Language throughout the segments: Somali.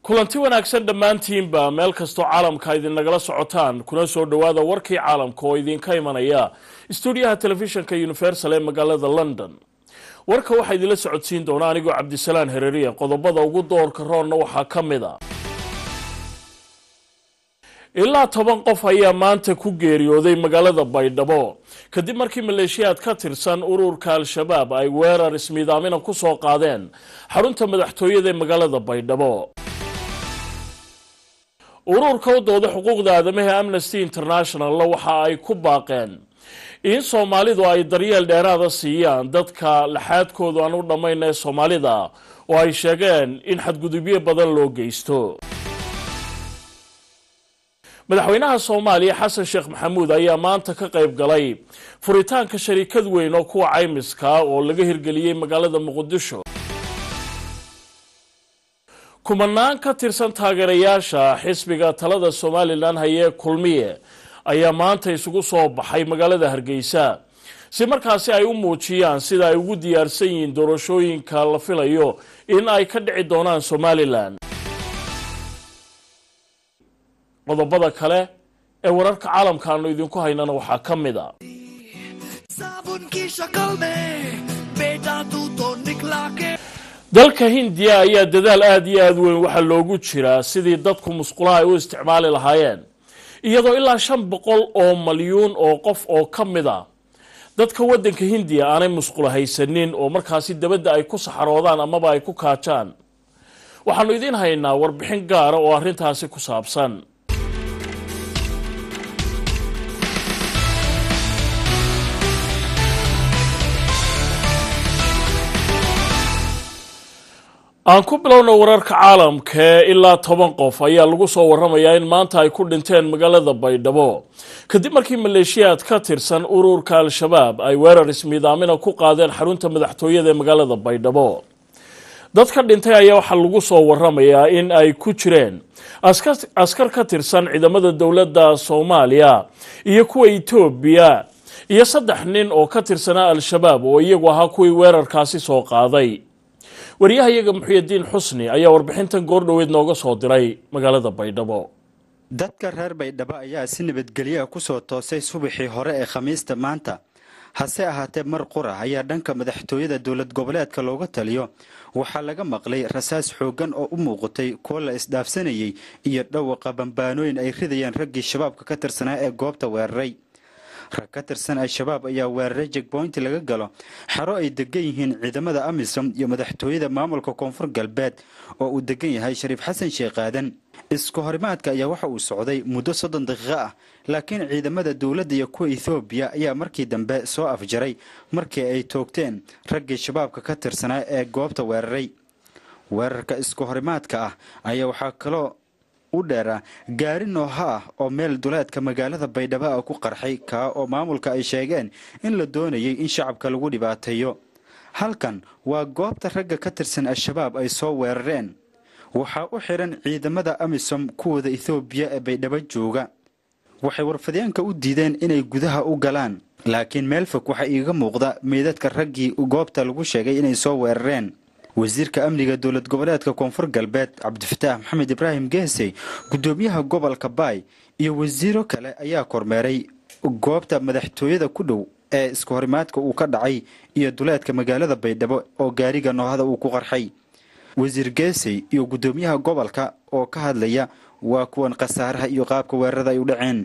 kulanti wanaagsan dhammaantiinba meel kastoo caalamka idinagala socotaan kuna soo dhowaada warkii caalamka oo idinka imanaya stuudiyaha telefishinka universal ee magaalada london warka waxaa idinla socodsiin doona anigoo cabdisalaan hereriya qodobada ugu doorka roonna waxaa ka mid a ilaa toban qof ayaa maanta ku geeriyooday magaalada baydhabo kadib markii maleeshiyaad ka tirsan ururka al-shabaab ay weerar ismiidaamina ku soo qaadeen xarunta madaxtooyada ee magaalada baydhabo ururka u dooda xuquuqda aadamaha amnesty internationalla waxa ay ku baaqeen in soomaalidu ay daryeel dheeraada siiyaan dadka laxaadkoodu aan u dhammayn ee soomaalida oo ay sheegeen in xadgudubyo badan loo geysto madaxweynaha soomaaliya xasan sheekh maxamuud ayaa maanta ka qayb galay furitaanka shariikad weyn oo kuwa caymiska oo laga hirgeliyey magaalada muqdisho kumanaan ka tirsan taageerayaasha xisbiga talada somalilan hayee kulmiye ayaa maanta isugu soo baxay magaalada hargeysa si markaasi ay u muujiyaan sida ay ugu diyaarsan yihiin doorashooyinka la filayo in ay ka dhici doonaan somalilan qodobada kale ee wararka caalamka aanu idinku haynana waxaa ka mid a dalka hindiya ayaa dadaal aada iyo aada weyn waxaa loogu jiraa sidii dadku musqulaha ay u isticmaali lahaayeen iyadoo ilaa shan boqol oo malyuun oo qof oo ka mid a dadka waddanka hindiya aanay musqula haysanin oo markaasi dabadda ay ku saxaroodaan amaba ay ku kaajaan waxaanu idiin haynaa warbixin gaara oo arrintaasi ku saabsan aan ku bilowna wararka caalamkae ilaa toban qof ayaa lagu soo waramayaa in maanta ay ku dhinteen magaalada baydhabo kadib markii maleeshiyaad ka tirsan ururka al-shabaab ay weerar ismiidaamina ku qaadeen xarunta madaxtooyada ee magaalada baydhabo dadka dhintay ayaa waxaa lagu soo waramayaa in ay ku jireen askar ka tirsan ciidamada dowladda soomaaliya iyo kuwa etoobiya iyo saddex nin oo ka tirsanaa al-shabaab oo iyagu ahaa kuwii weerarkaasi soo qaaday waryahayaga muxuyadiin xusni ayaa warbixintan goordhoweed nooga soo diray magaalada baydhabo dadka reer baydhabo ayaa si nabadgelyaha ku soo toosay subaxii hore ee khamiista maanta hase ahaatee mar qura ayaa dhanka madaxtooyada dowlad goboleedka looga taliyo waxaa laga maqlay rasaas xooggan oo u muuqatay kuwo la isdhaafsanayay iyo dhawaqa bambaanooyin ay ridayaan raggii shabaabka ka tirsanaa ee goobta weeraray rag ka tirsan al-shabaab ayaa weeraray jegboynti laga galo xero ay degan yihiin ciidamada amisom iyo madaxtooyada maamulka koonfur galbeed oo uu degan yahay shariif xasan sheekh aadan isku horimaadka ayaa waxa uu socday muddo soddon daqiiqo ah laakiin ciidamada dowladda iyo kuwa ethoobiya ayaa markii dambe soo afjaray markii ay toogteen raggii shabaabka ka tirsanaa ee goobta weeraray weerarka isku horimaadka ah ayaa waxaa kaloo u dheeraa gaari nooha ah oo meel duleedka magaalada baydhabo ah ku qarxay kaa oo maamulka ay sheegeen in la doonayay in shacabka lagu dhibaateeyo halkan waa goobta ragga ka tirsan al-shabaab ay soo weerareen waxaa u xidhan ciidamada amisom kuwooda ethoobiya ee baydhabo jooga waxay warfadyaanka u diideen inay gudaha u galaan laakiin meel fog waxaa iiga muuqda meydadka raggii goobta lagu sheegay inay soo weerareen wasiirka amniga dowlad goboleedka koonfur galbeed cabdifataax maxamed ibraahim geesey guddoomiyaha gobolka baay iyo wasiiro kale ayaa kormeeray goobta madaxtooyada ku dhow ee isku horimaadka uu ka dhacay iyo duleedka magaalada baydhabo oo gaariga noohada uu ku qarxay wasiir geesey iyo guddoomiyaha gobolka oo ka hadlaya waa kuwan khasaaraha iyo qaabka weerarada ay u dhaceen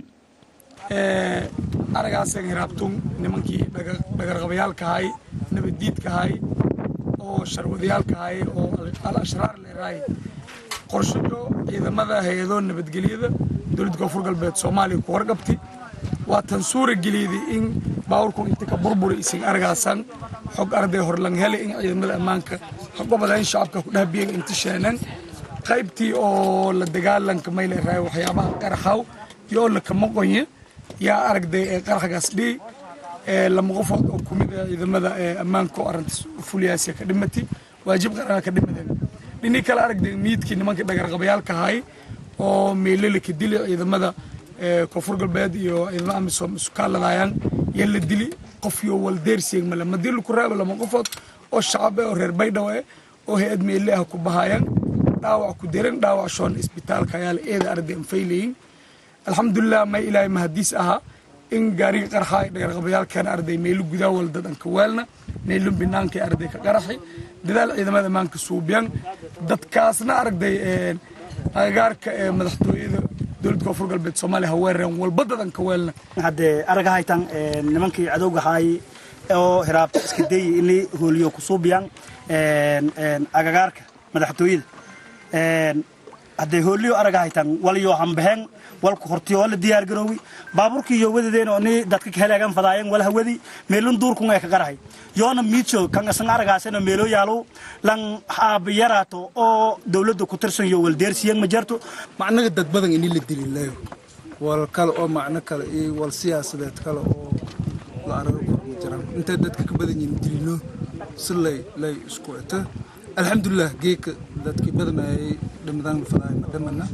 aragaasan hiraabtun nimankii dhagarqabayaalkahay nabaddiidkahay oo sharwadayaalkahay oo al ashraar leerahay qorshayo ciidamada hay-adoo nabadgelyada dowladda koonfur galbeed soomaaliya ku warqabti waa tan suura geliyday in baawurkun inta ka burburi isin aragaasan xog arday horlang hele in ciidamada ammaanka goboda in shacabka ku dhahbiyen inta sheenan qaybtii oo la dagaalanka may leerahay waxyaabaha qaraxaw iyo la kama qoye yaa aragday ee qaraxgaas dhii lama qofood oo kumid ah ciidamada ammaanka oo arrintaas fuliyaasiya ka dhimati waajib qaranka ka dhimadeen dhinii kale aragday miidkii nimankii dhagarqabayaalka ahay oo meelele ka dili ciidamada koonfur galbeed iyo ciidamada amisom isu kaaladayaan yaa la dili qof iyo waldeersiyeeg male madii laku raaba lama qofood oo shacab eh oo reer baydhaw eh oo hay-ad meele ah ku bahayaan dhaawac ku diran dhaawac shoon isbitaalka ayaa la eeda arday anfaylayin alxamdulilah may ilaahay mahadiis ahaa in gaariga qarxa ay dhagarqabayaalkeena arday meelu gudaa wal dadanka weelna meelu binaanka arday ka qaraxi dadaal ciidamada maanka suubiyan dadkaasna aragday agagaarka ee madaxtooyada dowladda koonfur galbeed soomaaliya haweereen walba dadanka weelna haddee araga haytan nimankii cadowga haay oo hiraabta iska dayi inay hooliyo ku suubiyaan agagaarka madaxtooyada haddee hooliyo araga haytan walyo hambaheen walku hortiyo wala diyaar garoowi baaburkii iyo wadadeen oo ni dadka kaheleegan fadaayeen wala hawadi meelun duurkun ee ka qarahay yoona miijo kan asan aragaasena meelo yaalo lan haabiyaraato oo dowladda ku tirsan iyo waldeersiyan ma jarto macnaga dad badan ini la dililayo wal kale oo macno kale iyo wal siyaasadeed kale oo la arago kor ma jiraan intay dadka ka badan yihiin dilino si lay lay isku eto alxamdulilah geeka dadkii badanayay dhimadaan la fadaay ma dhamana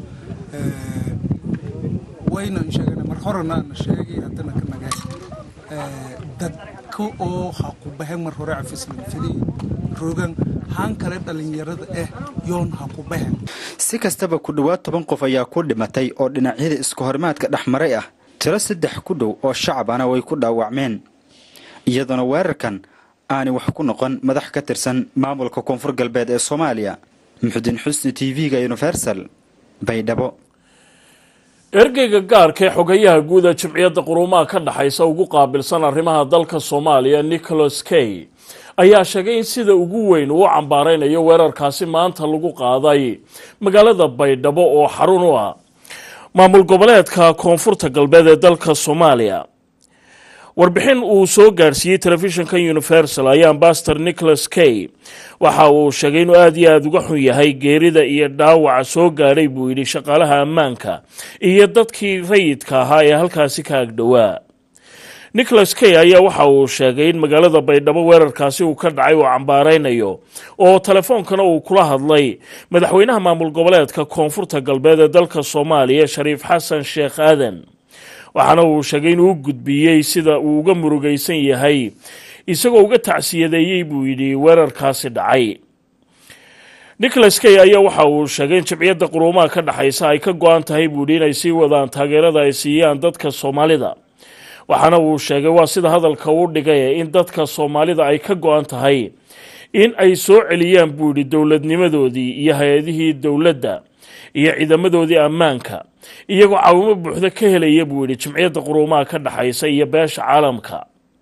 wayna sheegana mar horena na sheegay haddana ka nagay dadka oo ha ku bahen mar hore cafislan fidii rogan haan kale dhallinyarada ah yoon ha ku bahen si kastaba ku dhowaad toban qof ayaa ku dhimatay oo dhinacyada isku horimaadka dhex maray ah tiro saddex ku dhow oo shacabana way ku dhaawacmeen iyadoona weerarkan aanay wax ku noqon madax ka tirsan maamulka koonfur galbeed ee soomaaliya muxudiin xusni t v-ga universal baydhabo ergeyga gaarka ee xogayaha guud ee jimciyadda quruumaha ka dhexaysa ugu qaabilsan arrimaha dalka soomaaliya nicholas kay ayaa sheegay in sida ugu weyn uu cambaaraynayo weerarkaasi maanta lagu qaaday magaalada baydhabo oo xarun u ah maamul goboleedka koonfurta galbeed ee dalka soomaaliya warbixin uu soo gaadhsiiyey telefishinka universal ayaa ambaster nicholas kay waxa uu sheegay inuu aada iyo aada uga xun yahay geerida iyo dhaawaca soo gaadhay buu yidhi shaqaalaha ammaanka iyo dadkii rayidka ahaa ee halkaasi ka agdhowaa nicholas kay ayaa waxa uu sheegay in magaalada baydhabo weerarkaasi uu ka dhacay uu cambaaraynayo oo telefoonkana uu kula hadlay madaxweynaha maamul goboleedka koonfurta galbeed ee dalka soomaaliya shariif xasan sheekh aadan waxaana uu sheegay inuu u gudbiyey sida uu uga murugaysan yahay isagoo uga tacsiyadeeyey buu yidhi weerarkaasi dhacay nicholas kay ayaa waxa uu sheegay in jimciyadda quruumaha ka dhexaysa ay ka go-an tahay buu yidhi inay sii wadaan taageerada ay siiyaan dadka soomaalida waxaana uu sheegay waa sida hadalka uu dhigay in dadka soomaalida ay ka go-an tahay in ay soo celiyaan buu yidhi dowladnimadoodii iyo hay-adihii dowladda iyo ciidamadoodii ammaanka iyagoo caawimo buuxda ka helaya buu yidhi jimciyadda quruumaha ka dhexaysa iyo beesha caalamka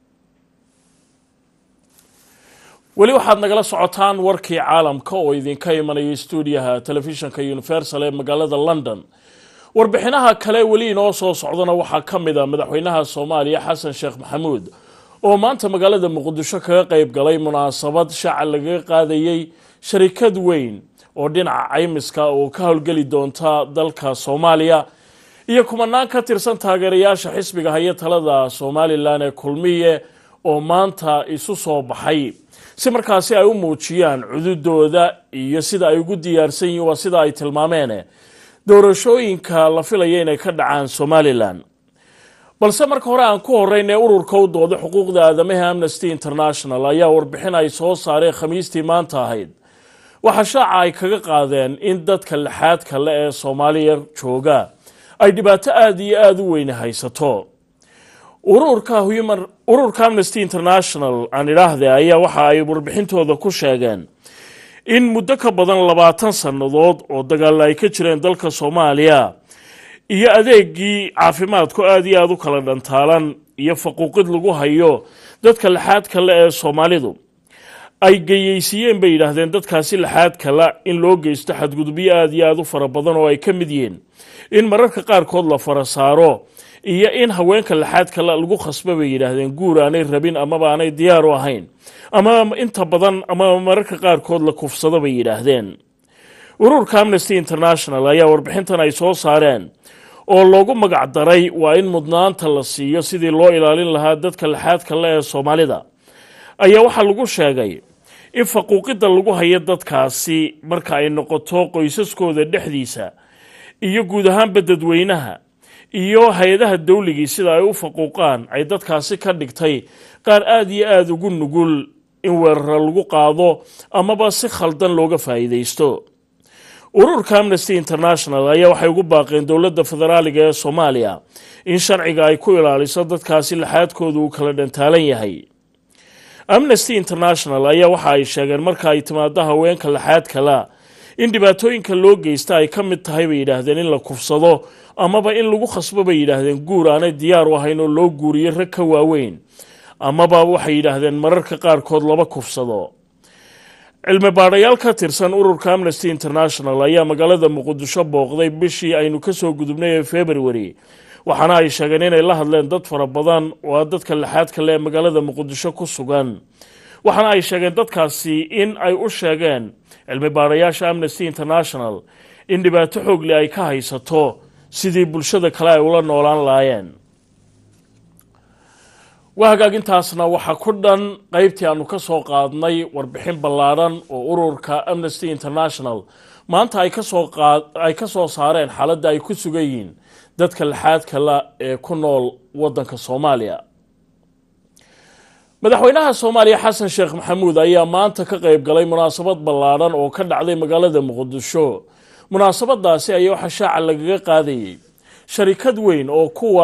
weli waxaad nagala socotaan warkii caalamka oo idinka imanaya stuudiyaha telefishinka universal ee magaalada london warbixinaha kale weli inoo soo socdana waxaa ka mid a madaxweynaha soomaaliya xasan sheekh maxamuud oo maanta magaalada muqdisho kaga qeyb galay munaasabad shaaca lagaga qaadayey sharikad weyn oo dhinaca caymiska oo ka howlgeli doonta dalka soomaaliya iyo kumanaan ka tirsan taageerayaasha xisbiga haya talada somalilan ee kulmiye oo maanta isu soo baxay si markaasi ay u muujiyaan cududooda iyo sida ay ugu diyaarsan yihiin waa sida ay tilmaameen doorashooyinka la filaya inay ka dhacaan somalilan balse marka hore aan ku horeyn ee ururka u dooda xuquuqda aadamaha amnesty international ayaa warbixin ay soo saareen khamiistii maanta ahayd waxaa shaaca ay kaga qaadeen in dadka lixaad kale ee soomaaliya jooga ay dhibaato aada iyo aada u weyne haysato ururka human ururka amnesty international aan idhaahde ayaa waxa ay warbixintooda ku sheegeen in muddo ka badan labaatan sannadood oo dagaalla ay ka jireen dalka soomaaliya iyo adeegii caafimaadku aada iyo aada u kala dhantaalan iyo faquuqid lagu hayo dadka lixaad kale ee soomaalidu ay geyeysiiyeen bay yidhaahdeen dadkaasi lixaad kale in loo geysto xadgudubyo aada iyo aada u fara badan oo ay ka mid yihiin in mararka qaarkood la fara saaro iyo in haweenka lixaad kale lagu khasba bay yidhaahdeen guur aanay rabin amaba aanay diyaar u ahayn ama inta badan ama mararka qaarkood la kufsado bay yidhaahdeen ururka amnesty international ayaa warbixintan ay soo saareen oo loogu magac daray waa in mudnaanta la siiyo sidii loo ilaalin lahaa dadka lixaad kale ee soomaalida ayaa waxaa lagu sheegay in faquuqidda lagu hayo dadkaasi marka ay noqoto qoysaskooda dhexdiisa iyo guud ahaanba dadweynaha iyo hay-adaha dawligii sida ay u faquuqaan ay dadkaasi ka dhigtay qaar aada iyo aada ugu nugul in weeraro lagu qaado amaba si khaldan looga faa'iidaysto ururka amnesty international ayaa waxay ugu baaqeen dowladda federaaliga ee soomaaliya in sharciga ay ku ilaaliso dadkaasi laxaadkoodu uu kala dhantaalan yahay amnesty international ayaa waxa ay sheegeen marka ay timaado haweenka laxaad kala in dhibaatooyinka loo geysta ay ka mid tahay bay yidhaahdeen in la kufsado amaba in lagu khasbo bay yidhaahdeen guur aanay diyaar u ahayn oo loo guuriyo rag ka waaweyn amaba waxay yidhaahdeen mararka qaarkood laba kufsado cilmi baadhayaal ka tirsan ururka amnesty international ayaa magaalada muqdisho booqday bishii aynu kasoo gudubnay ee february waxaana ay sheegeen inay la hadleen dad fara badan oo a dadka laxaad kale ee magaalada muqdisho ku sugan waxaana ay sheegeen dadkaasi in ay u sheegeen cilmi baadhayaasha amnesty international in dhibaato xoogle ay ka haysato sidii bulshada kale ay ula noolaan laayeen waa hagaagintaasna waxaa ku dhan qeybtii aanu ka soo qaadnay warbixin ballaadhan oo ururka amnesty international maanta ay kasoo qaad ay ka soo saareen xaaladda ay ku sugan yihiin dadka laxaad kala ee ku nool waddanka soomaaliya madaxweynaha soomaaliya xasan sheekh maxamuud ayaa maanta ka qeyb galay munaasabad ballaadhan oo ka dhacday magaalada muqdisho munaasabadaasi ayaa waxaa shaaca lagaga qaadayay sharikad weyn oo kuwa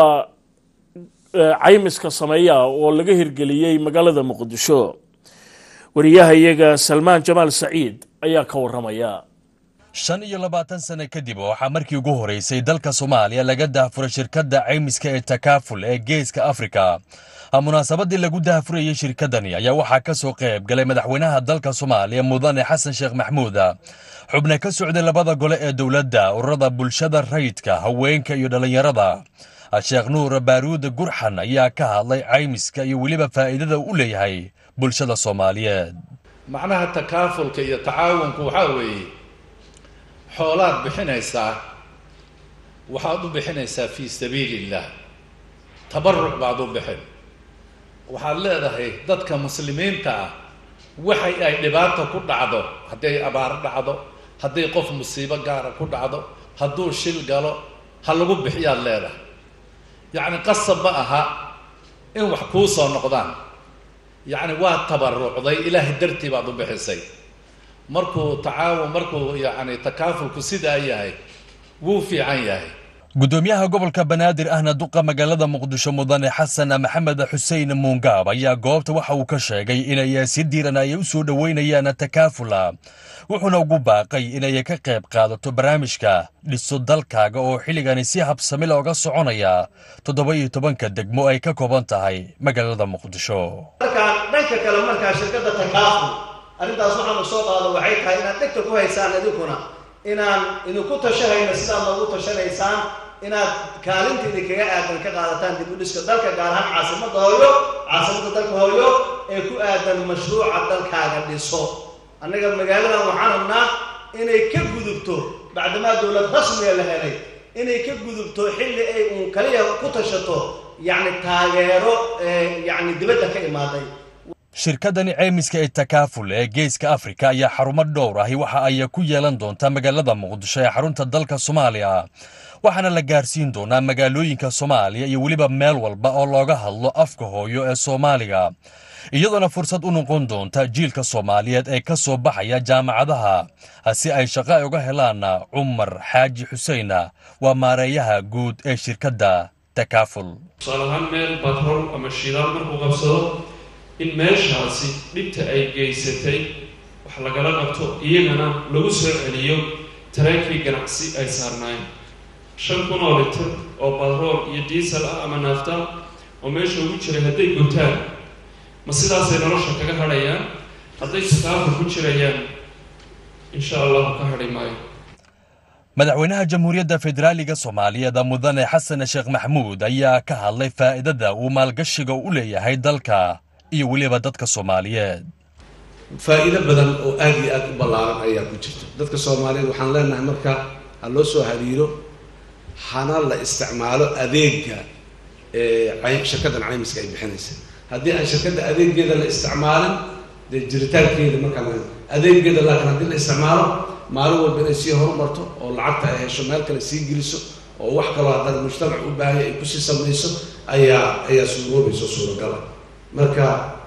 caymiska sameeya oo laga hirgeliyey magaalada muqdisho wariyaha iyaga salmaan jamaal saciid ayaa ka waramaya shan iyo labaatan sano kadib waxaa markii ugu horeysay dalka soomaaliya laga daafuray shirkadda caymiska ee takaaful ee geeska afrika munaasabadii lagu daafurayey shirkadani ayaa waxaa ka soo qayb galay madaxweynaha dalka soomaaliya mudane xasan sheekh maxmuud xubne ka socday labada gole ee dowladda ururada bulshada rayidka haweenka iyo dhallinyarada sheekh nuur baaruud gurxan ayaa ka hadlay caymiska iyo weliba faa'iidada u leeyahay bulshada soomaaliyeed macnaha takaafulka iyo tacaawunku waxaa weeye xoolaad bixinaysaa waxaad u bixinaysaa fii sabiili illaah tabaruc baad u bixin waxaad leedahay dadka muslimiinta ah waxay ay dhibaata ku dhacdo hadday abaar dhacdo hadday qof musiibo gaara ku dhacdo hadduu shil galo ha lagu bixiyaad leedahay yacni qasab ma aha in wax kuu soo noqdaan yacni waa tabarucday ilaahay dartii baad u bixisay markuu tacaawun markuu yacni takaafulku sidaa yahay wuu fiican yahay gudoomiyaha gobolka banaadir ahna duqa magaalada muqdisho mudane xasan maxamed xuseen muungaab ayaa goobta waxa uu ka sheegay inay si diiran ay u soo dhoweynayaan takaafula wuxuuna ugu baaqay inay ka qayb qaadato barnaamijka dhiso dalkaaga oo xilligani si habsami looga soconaya toddoba iyo tobanka degmo ay ka kooban tahay magaalada muqdisho markaan dhanka kale markaa shirkadda takaaful arrintaas waxaanu soo qaado waxay tahay inaad dhegta ku haysaan idinkuna inaan idinku tashahayno sidaad noogu tashanaysaan inaad kaalinta idinkaga aadan ka qaadataan dib u dhiska dalka gaar ahaan caasimadda hooyo caasimadda dalka hooyo ee ku aadan mashruuca dalkaaga dhiso annaga magaaladan waxaan rabnaa inay ka gudubto bacdamaa dowlad rasmiga la helay inay ka gudubto xilli ay uun kaliya ku tashato yacni taageero yacni dibadda ka imaaday shirkadani ceymiska ee takaaful ee geeska afrika ayaa xarumo dhowr ahi waxa ay ku yeelan doontaa magaalada muqdisho ee xarunta dalka soomaaliya waxaana la gaarsiin doonaa magaalooyinka soomaaliya iyo weliba meel walba oo looga hadlo afka hooyo ee soomaaliga iyadoona fursad u noqon doonta jiilka soomaaliyeed ee ka soo baxaya jaamacadaha si ay shaqo ay uga helaan cumar xaaji xuseen waa maareeyaha guud ee shirkadda takaaful tusaale ahaan meel batrool ama shidaal markuu qabsado in meeshaasi dhibta ay geysatay wax lagala qabto iyagana lagu soo celiyo tareenkii ganacsi ay saarnaayeen shan kun oo litir oo batrool iyo diisal ah ama naafta oo meesha ugu jiray hadday gutaan ma sidaasay nolosha kaga hadhayaan hadday sakaafur ku jirayaan insha allahu ka hadhi maayo madaxweynaha jamhuuriyadda federaaliga soomaaliyeed mudane xasan sheekh maxmuud ayaa ka hadlay faa'iidada uu maalgashiga u leeyahay dalka iyo weliba dadka soomaaliyeed faa'iido badan oo aad iyo aad u ballaaran ayaa ku jirta dadka soomaaliyeed waxaan leenahay marka ha loo soo hariiro hana la isticmaalo adeega shirkaddan caymiska ay bixinaysa haddii aan shirkadda adeegeeda la isticmaalin dee jiritaankeeda markaa adeegeeda laakiin haddii la isticmaalo maalin walba inay sii horumarto oo lacagta ay hesho meel kale sii geliso oo wax kaloo haddana mujtamac u baahaya ay kusii samayso ayaa ayaa suuroobayso suuragala marka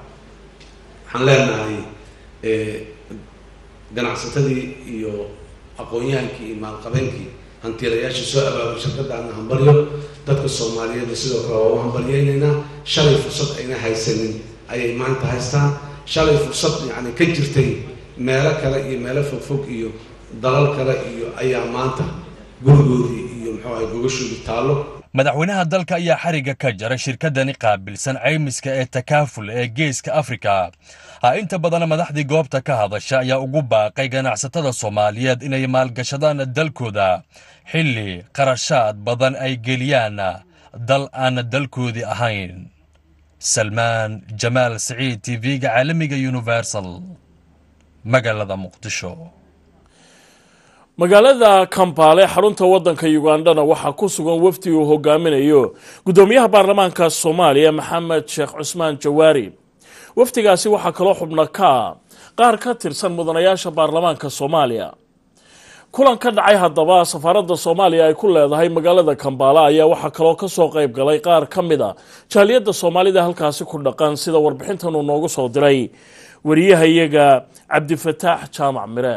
waxaan leenahay ganacsatadii iyo aqoon-yahankii iyo maalqabeenkii hantiilayaasha soo abaabay shirkadaana hambalyo dadka soomaaliyeed sidoo kale waa u hambalyeynaynaa shalay fursad ayna haysanin ayay maanta haystaan shalay fursad yacni ka jirtay meelo kale iyo meelo fogfog iyo dalal kale iyo ayaa maanta gurigoodii iyo muxuu ahay gogashoodii taallo madaxweynaha dalka ayaa xarigga ka jara shirkadani qaabilsan caymiska ee takaaful ee geeska afrika ha inta badan madaxdii goobta ka hadasha ayaa ugu baaqay ganacsatada soomaaliyeed inay maalgashadaan dalkooda xilli qarashaad badan ay geliyaan dal aan dalkoodii ahayn salmaan jamaal siciid tv-ga caalamiga universal magaalada muqdisho magaalada kambaale xarunta wadanka ugandhana waxaa ku sugan wafdi uu hogaaminayo gudoomiyaha baarlamaanka soomaaliya maxamed sheekh cusmaan jawaari wafdigaasi waxaa kaloo xubno ka qaar ka tirsan mudanayaasha baarlamaanka soomaaliya kulan ka dhacay haddaba safaaradda soomaaliya ay ku leedahay magaalada kambaale ayaa waxaa kaloo kasoo qayb galay qaar ka mid a jaaliyadda soomaalida halkaasi ku dhaqan sida warbixintan uu noogu soo diray wariyahayaga cabdifataax jaamac mire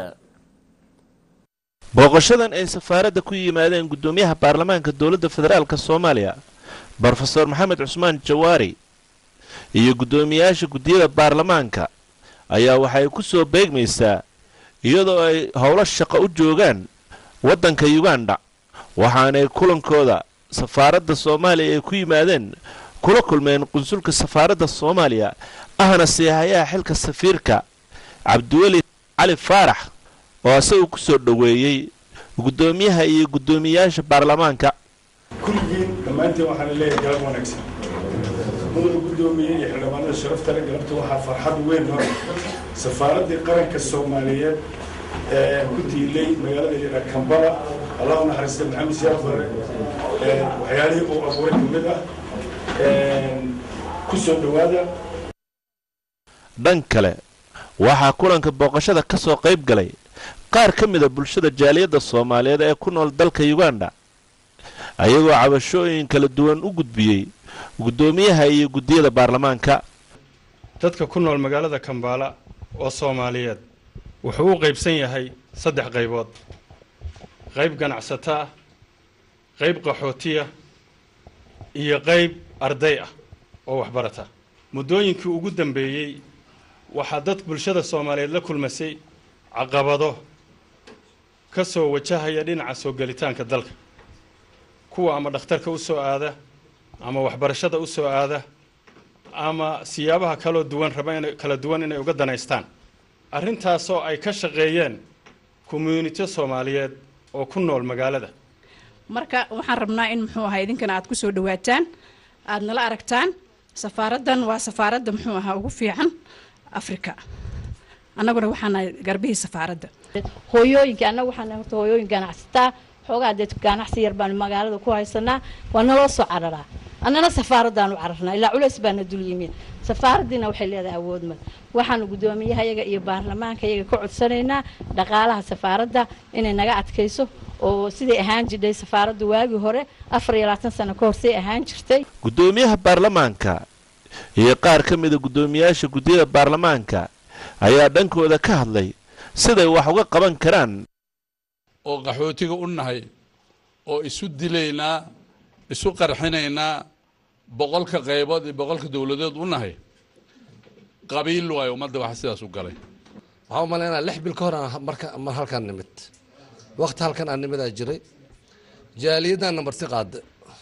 booqashadan ay safaaradda ku yimaadeen guddoomiyaha baarlamaanka dowladda federaalk soomaaliya brofeor maxamed cusmaan jawaari iyo guddoomiyaasha guddiyada baarlamaanka ayaa waxay ku soo beegmaysaa iyadoo ay howlo shaqo u joogaan waddanka yuganda waxaanay kulankooda safaaradda soomaaliya ay ku yimaadeen kula kulmeen qunsulka safaaradda soomaaliya ahna seehayaha xilka safiirka cabdiweli cali faarax oo isagu ku soo dhoweeyey guddoomiyaha iyo guddoomiyayaasha baarlamaanka kulligiin dhammaantiin waxaana leeyahay galab wanaagsan mudana guddoomiye iyo xildhibaanada sharafta le galabta waxaa farxad weyn hor safaaraddii qaranka soomaaliyeed ee ku tiilay magaalada yara kambala allah u naxariista maxamed siyaad bare waxyaalihii uu abuuray ka mid ah ku soo dhowaada dhan kale waxaa kulanka booqashada ka soo qayb galay qaar ka mida bulshada jaaliyadda soomaaliyeed ee ku nool dalka yuganda ayagoo cabashooyin kala duwan u gudbiyey guddoomiyaha iyo guddiyada baarlamaanka dadka ku nool magaalada kambaala oo soomaaliyeed wuxuu u qaybsan yahay saddex qaybood qayb ganacsato ah qayb qaxootiya iyo qayb arday ah oo waxbarata muddooyinkii ugu dambeeyey waxaa dad bulshada soomaaliyeed la kulmasay caqabado ka soo wajahaya dhinaca soo gelitaanka dalka kuwa ama dhakhtarka u soo aada ama waxbarashada u soo aada ama siyaabaha kaloo duwan raba ina kala duwan inay uga danaystaan arrintaasoo ay ka shaqeeyeen commuunito soomaaliyeed oo ku nool magaalada marka waxaan rabnaa in muxuu ahaa idinkana aad ku soo dhawaataan aad nala aragtaan safaaraddan waa safaaradda muxuu ahaa ugu fiican afrika annaguna waxaanahay garbihii safaaradda hooyooyinka annaga waxaan horta hooyooyin ganacsataa xoogaa dee ganacsi yar baan magaalada ku haysanaa waa naloo soo cararaa annana safaaraddaan u cararnaa ilaa culays baana dul yimid safaaraddiina waxay leedahay awood mad waxaanu guddoomiyahayaga iyo baarlamaanka yaga ka codsanaynaa dhaqaalaha safaaradda inay naga adkayso oo siday ahaan jidhay safaaraddu waagii hore afar iyo labaatan sano ka horsay ahaan jirtay guddoomiyaha baarlamaanka iyo qaar ka mida guddoomiyaasha guddiyada baarlamaanka ayaa dhankooda ka hadlay siday wax uga qaban karaan oo qaxootiga u nahay oo isu dilaynaa isu qarxinaynaa boqolka qaybood iyo boqolka dowladeed u nahay qabiil waayo ummadda waxa sidaas u galay waxaan u malaynaa lix bil ka hor aan marka mar halkaan nimid waqti halkan aan nimidaa jiray jaaliyaddaanna marti qaada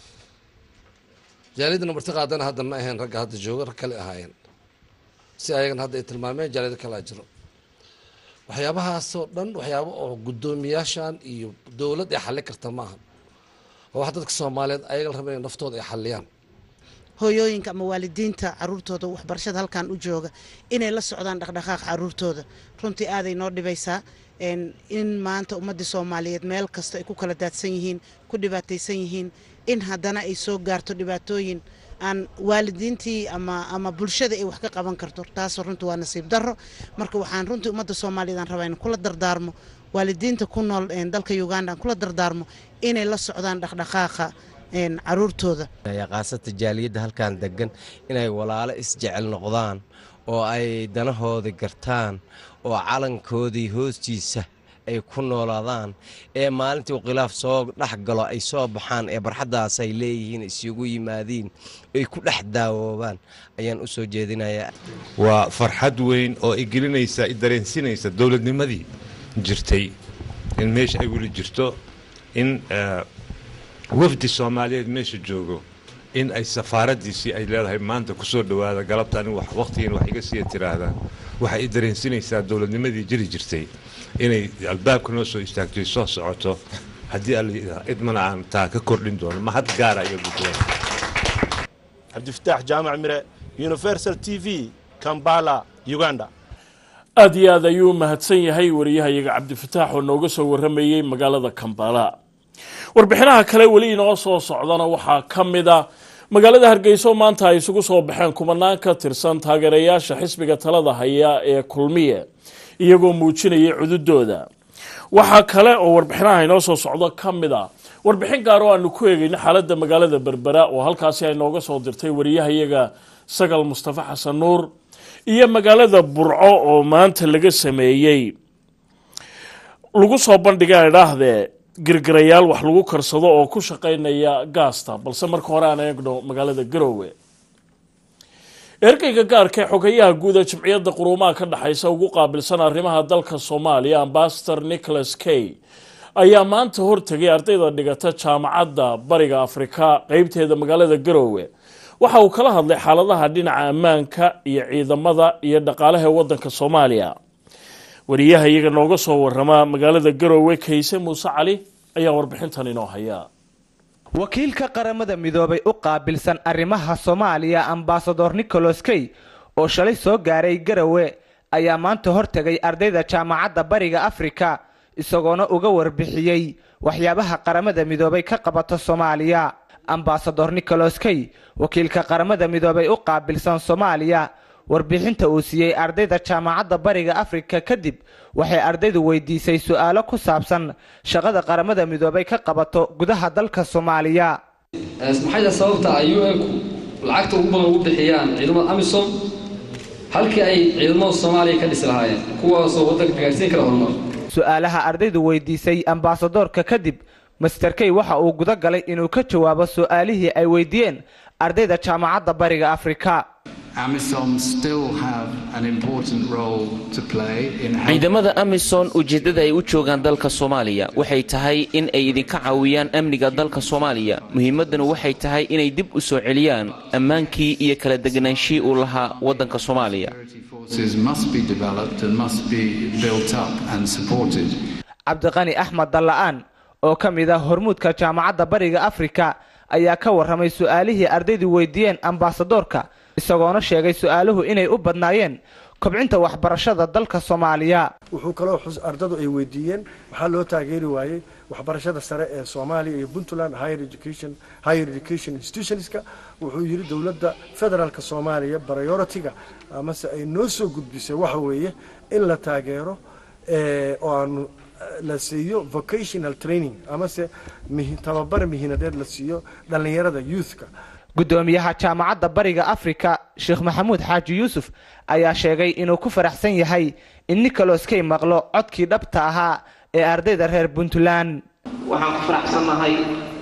jaaliyadda marti qaadana hadda ma ahayn ragga hadda jooga rag kale ahaayeen si ayagana hadda ay tilmaameen jaaliyado kalaa jiro waxyaabahaasoo dhan waxyaabo oo guddoomiyaashan iyo dowlad ay xallin karta maaha oo wax dadka soomaaliyeed ayaga la raba inay naftooda ay xalliyaan hooyooyinka ama waalidiinta caruurtooda waxbarashada halkan u jooga inay la socdaan dhaqdhaqaaqa caruurtooda runtii aaday noo dhibaysaa in maanta ummadii soomaaliyeed meel kasta ay ku kala daadsan yihiin ku dhibaataysan yihiin in haddana ay soo gaarto dhibaatooyin aan waalidiintii ama ama bulshada ay wax ka qaban karto taasoo runtii waa nasiib darro marka waxaan runtii ummadda soomaaliyeed aan rabaa in kula dardaarmo waalidiinta ku nool dalka uganda aan kula dardaarmo inay la socdaan dhaqdhaqaaqa caruurtooda qaasata jaaliyadda halkan degan inay walaalo isjecel noqdaan oo ay danahooda gartaan oo calankoodii hoostiisa ay ku noolaadaan ee maalintii uu khilaaf soo dhex galo ay soo baxaan ee barxaddaas ay leeyihiin isugu yimaadiin ay ku dhex daawoobaan ayaan u soo jeedinayaa waa farxad weyn oo i gelinaysa i dareensinaysa dowladnimadii jirtay in meesha ay weli jirto in wafdi soomaaliyeed meesha joogo in ay safaaraddiisii ay leedahay maanta ku soo dhowaada galabtaan wakhtigiin wax iga siiya tiraahdaa waxay i dareensinaysaa dowladnimadii jiri jirtay inay albaabka noo soo istaagtoy soo socoto haddii alla idmana aan taa ka kordhin doono mahad gaara iyo guddoon cabdifataax jaamac mire universal t v kambala uganda aad iyo aad ayuu mahadsan yahay wariyahayaga cabdifataax oo nooga soo waramayey magaalada kambala warbixinaha kale weli inoo soo socdana waxaa ka mid a magaalada hargeyso maanta ay isugu soo baxeen kumanaan ka tirsan taageerayaasha xisbiga talada haya ee kulmiye iyagoo muujinayay cududooda waxaa kale oo warbixinaha inoo soo socdo ka mid a warbixin gaar oo aanu ku eegayno xaaladda magaalada berbera oo halkaasi ay nooga soo dirtay wariyahayaga sagal mustafa xasan nuur iyo magaalada burco oo maanta laga sameeyey lagu soo bandhiga idhaahdee girgirayaal wax lagu karsado oo ku shaqaynaya gaasta balse marka hore aan eegno magaalada garowe ergeyga gaarka ee xogayaha guud ee jimciyadda quruumaha ka dhexaysa ugu qaabilsan arrimaha dalka soomaaliya ambasador nicholas kay ayaa maanta hortegay ardayda dhigata jaamacadda bariga afrika qeybteeda magaalada garowe waxa uu kala hadlay xaaladaha dhinaca ammaanka iyo ciidamada iyo dhaqaalaha ee wadanka soomaaliya wariyaha iyaga nooga soo warama magaalada garowe kayse muuse cali ayaa warbixintan inoo haya wakiilka qaramada midoobay u qaabilsan arrimaha soomaaliya ambasador nicholas kay oo shalay soo gaaray garowe ayaa maanta hortegay ardayda jaamacadda bariga afrika isagoona uga warbixiyey waxyaabaha qaramada midoobay ka qabato soomaaliya ambasador nicholas kay wakiilka qaramada midoobay u qaabilsan soomaaliya warbixinta uu siiyey ardayda jaamacadda bariga afrika kadib waxay ardaydu weydiisay su-aalo ku saabsan shaqada qaramada midoobay ka qabato gudaha dalka soomaaliya maxayda sababta ay un-ku lacagta ugu badan ugu bixiyaan ciidamada amisom halkii ay ciidamada soomaaliya ka dhisi lahaayeen kuwaasoo waddanka gaarsiin kara horumar su-aalaha ardaydu weydiisay ambasadorka kadib master kay waxa uu guda galay inuu ka jawaabo su-aalihii ay weydiiyeen ardayda jaamacadda bariga afrika ciidamada amisom ujeeddada ay u joogaan dalka soomaaliya waxay tahay in ay idinka caawiyaan amniga dalka soomaaliya muhiimaddanu waxay tahay inay dib u soo celiyaan ammaankii iyo kala deganaanshii uu lahaa waddanka soomaaliya cabdiqani axmed dalla'aan oo ka mid ah hormuudka jaamacadda bariga afrika ayaa ka warramay su-aalihii ardaydu weydiiyeen ambasadorka isagoona sheegay su-aaluhu inay u badnaayeen kobcinta waxbarashada dalka soomaaliya wuxuu kaloo ardadu ay weydiiyeen waxaa loo taageeri waayey waxbarashada sare ee soomaaliya iyo puntland higher education higher education institutionska wuxuu yidhi dowladda federaalka soomaaliya priority-ga amase ay noo soo gudbisay waxa weeye in la taageero oo aanu la siiyo vocational training amase tababar mihinadeed la siiyo dhallinyarada youthka guddoomiyaha jaamacadda bariga afrika sheekh maxamuud xaaji yuusuf ayaa sheegay inuu ku faraxsan yahay in nicholas kay maqlo codkii dhabta ahaa ee ardayda reer puntland waxaan ku faraxsannahay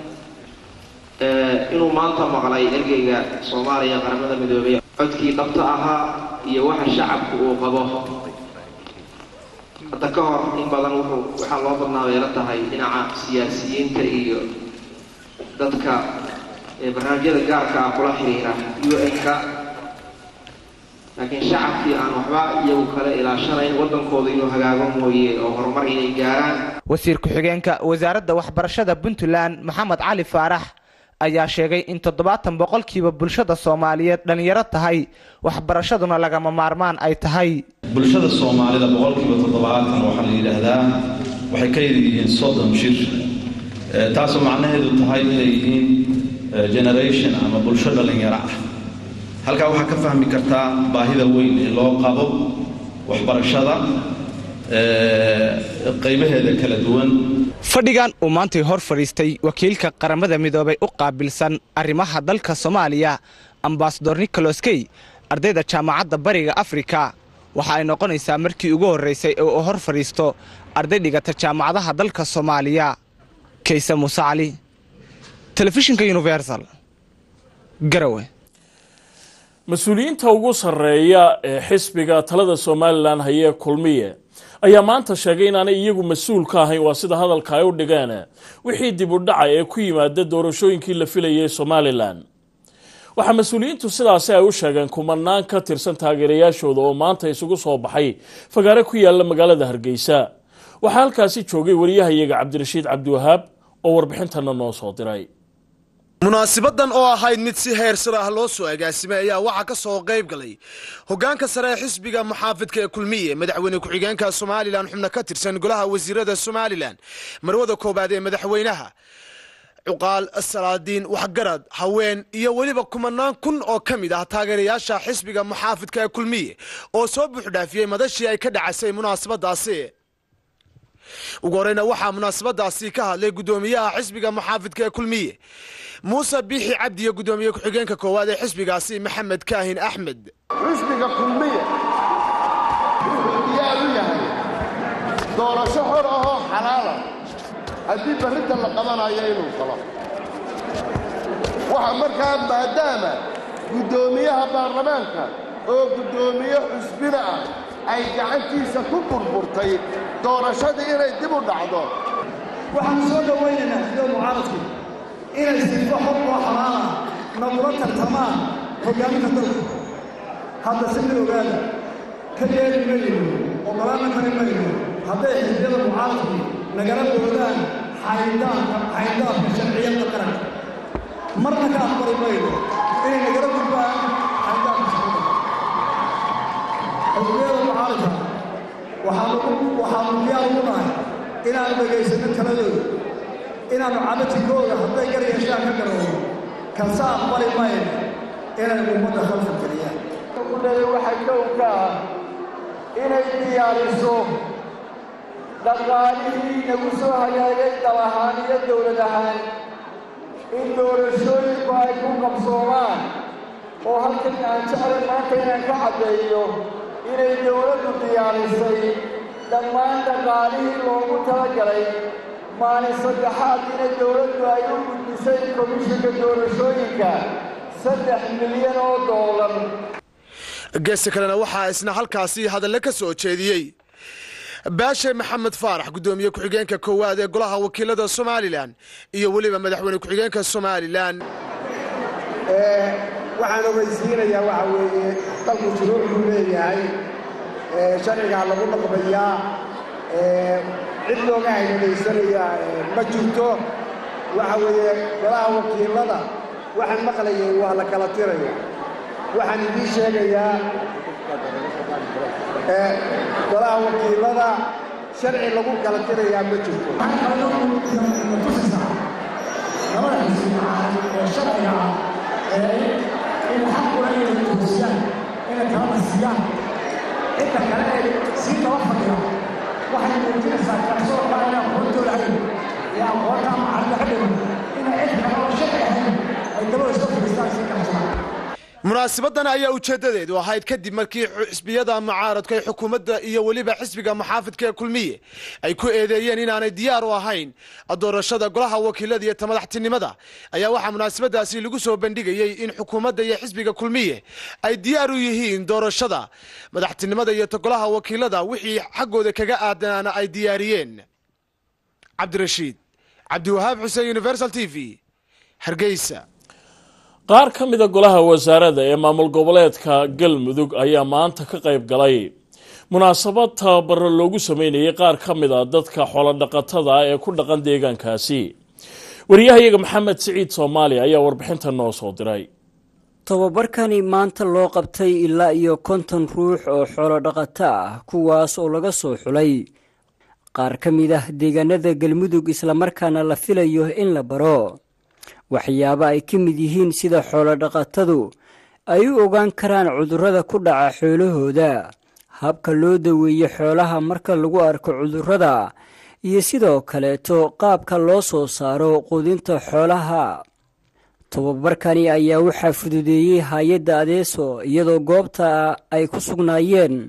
inuu maanta maqlay ergeyga soomaaliya qaramada midoobey codkii dhabta ahaa iyo waxa shacabku uu qabo hadda ka hor in badan wuxuu waxaa loo badnaa weela tahay dhinaca siyaasiyiinta iyo dadka barnaamijyada gaarka ah kula xiriira un-ka laakiin shacabkii aan waxba iyagu kale ilaashanayn waddankooda inuu hagaago mooye oo horumar inay gaaraan wasiir ku-xigeenka wasaaradda waxbarashada puntland maxamed cali faarax ayaa sheegay in toddobaatan boqolkiiba bulshada soomaaliyeed dhallinyaro tahay waxbarashaduna lagama maarmaan ay tahay bulshada soomaalida boqolkiiba toddobaatan waxaa la yidhaahdaa waxay ka yar yihiin soddon jir taasoo macnaheedu tahay inay yihiin generation ama bulsho dhallinyaro ah halkaa waxaa ka fahmi kartaa baahida weyn ee loo qabo waxbarashada qaybaheeda kala duwan fadhigan uu maantay hor fadhiistay wakiilka qaramada midoobay u qaabilsan arrimaha dalka soomaaliya ambasador nicholas kay ardayda jaamacadda bariga afrika waxa ay noqonaysaa markii ugu horraysay ee uu hor fadhiisto arday dhigata jaamacadaha dalka soomaaliya kayse muuse cali telefishinka universal garawe mas-uuliyiinta ugu sarreeya ee xisbiga talada somalilan hayee kulmiye ayaa maanta sheegay inaanay iyagu mas-uul ka ahayn waa sida hadalka ay u dhigeen wixii dib u dhacay ee ku yimaada doorashooyinkii la filayay somalilan waxaa mas-uuliyiintu sidaasi ay u sheegeen kumanaan ka tirsan taageerayaashooda oo maanta isugu soo baxay fagaare ku yaala magaalada hargeysa waxaa halkaasi joogay wariyahayaga cabdirashiid cabdiwahaab oo warbixintana noo soo diray munaasibadan oo ahayd mid si heer sare ah loo soo agaasimay ayaa waxaa ka soo qayb galay hogaanka sare ee xisbiga muxaafidka ee kulmiye madaxweyne ku-xigeenka somalilan xubno ka tirsan golaha wasiirada somalilan marwada koobaad ee madaxweynaha cuqaal salaadiin waxgarad haween iyo weliba kumanaan kun oo ka mid ah taageerayaasha xisbiga muxaafidka ee kulmiye oo soo buuxdhaafiyey madashii ay ka dhacasay munaasabadaasi ugu horeyna waxaa munaasabadaasi ka hadlay guddoomiyaha xisbiga muxaafidka ee kulmiye muuse biixi cabdi iyo guddoomiye ku-xigeenka koowaad ee xisbigaasi maxamed kaahin axmed xisbiga kulmiye wuxuu diyaar u yahay doorasho xor ahoo xalaala haddii barrinta la qabanayo inuu galo waxa markaa maadaama guddoomiyaha baarlamaanka oo guddoomiye xusbina ah ay gacantiisa ku burburtay doorashadii inay dib u dhacdo waxaanu soo dhowaynaynaa sida mucaaradkii inay sifo xor oo xalaala nagula tartamaan hoggaaminka dalka hadda si mid ogaada ka yeeli mayno ogolaana kari mayno hadday xisbiyada mucaaradkii nagala boodaan xayndaanka xayndaanka sharciyadda qaranka marna ka aqbali mayno inay nagala gudbaan xayndaanka sharciyadda xisbiyada mucaaradka waxaanu waxaanu diyaar ugu nahay inaanu dhegaysanno taladooda inaannu cabatigooda hadday gar yeeshaan ka garoono kase aqbali mayno inay ummadda khalka geliyaan kudhalay waxaa kow ka ah inay diyaariso dhaqaalihii nagu soo hagaagay dal ahaan iyo dowlad ahaan in doorashooyinku ay ku qabsoomaan oo halkan aan jeclay maanta inaan ka caddeeyo inay dowladdu diyaarisay dhammaan dhaqaalihii loogu talagalay maalin saddexaad inay dowladdu ay u gudbisay komishinka doorashooyinka saddex milyan oo doolar geesta kalena waxaa isna halkaasi hadalle ka soo jeediyey baashe maxamed faarax guddoomiye ku-xigeenka koowaad ee golaha wakiilada somalilan iyo weliba madaxweyne ku-xigeenka somalilan waxaan ogeysiinayaa waxa weeye dalku shuruuc buu leeyahay sharcigaa lagu dhaqmayaa cid looga haydhadaysanaya ma jirto waxa weeye golaha wakiilada waxaan maqlayay waa la kala tiraya waxaan idiin sheegayaa golaha wakiilada sharci lagu kala tirayaa ma jirto labada xisbi ee sharciga ah ee in xaq u leh inay toosiyaan inay kala nasiyaan cidda kale ee sii daba fadhiya waxay muujinaysaa kalsoon baa inay aqoontooda hayn ee aqoonta macalida ka dhiman inay cid kale oo sharci ahayn ay dabada soo fadhiistaan sii kalsoonaan munaasabadan ayaa ujeedadeedu ahayd kadib markii xisbiyada mucaaradka ee xukuumadda iyo weliba xisbiga muxaafidka ee kulmiye ay ku eedeeyeen inaanay diyaar u ahayn doorashada golaha wakiilada iyo tamadaxtinimada ayaa waxaa munaasabadaasi lagu soo bandhigayey in xukuumadda iyo xisbiga kulmiye ay diyaar u yihiin doorashada madaxtinimada iyo golaha wakiilada wixii xaggooda kaga aadanaana ay diyaariyeen cabdirashiid cabdiwahaab xuseen universal t v hargeysa qaar ka mida golaha wasaarada ee maamul goboleedka galmudug ayaa maanta ka qayb galay munaasabad tababaro loogu sameynayay qaar ka mid a dadka xoolodhaqatada ee ku dhaqan deegaankaasi wariyahayaga maxamed siciid soomaali ayaa warbixinta noo soo diray tobabarkani maanta loo qabtay ilaa iyo konton ruux oo xoolodhaqato ah kuwaas oo laga soo xulay qaar ka mid ah deegaanada galmudug islamarkaana la filayo in la baro waxyaabo ay ka mid yihiin sida xoolodhaqatadu ay u ogaan karaan cudurrada ku dhaca xoolahooda habka loo daweeye xoolaha marka lagu arko cudurrada iyo sidoo kaleeto qaabka loo soo saaro quudinta xoolaha tobabarkani ayaa waxaa fududeeyey hay-adda adeeso iyadoo goobta ay ku sugnaayeen